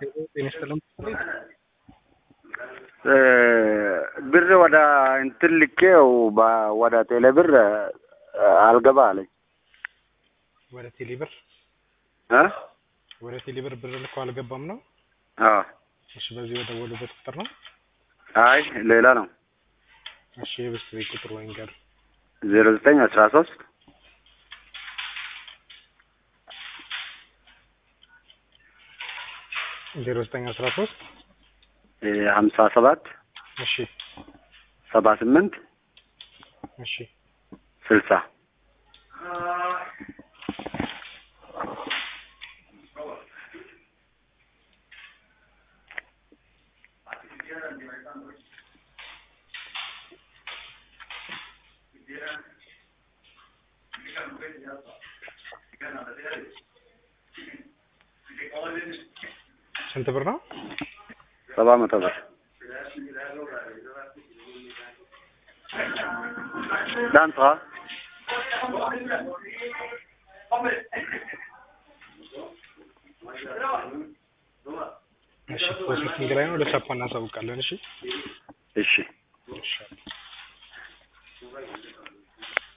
ጤና ይስጥልኝ። ብር ወደ እንትን ልኬው በ- ወደ ቴሌ ብር አልገባ አለኝ ወደ ቴሌብር እ ወደ ቴሌብር ብር ልኮ አልገባም ነው? አዎ እሺ፣ በዚህ በደወሉበት ቁጥር ነው? አይ ሌላ ነው እሺ፣ የብስ ቤት ቁጥር ወይ ንገር። ዜሮ ዘጠኝ አስራ ሶስት ዜሮ ዘጠኝ አስራ ሶስት ሀምሳ ሰባት እሺ፣ ሰባ ስምንት እሺ፣ ስልሳ ስንት ብር ነው? ሰባ መቶ ብር ዳንሷ እሺ፣ ፕሮሰሲንግ ላይ ነው። ለቻፓ እናሳውቃለን። እሺ፣ እሺ እሺ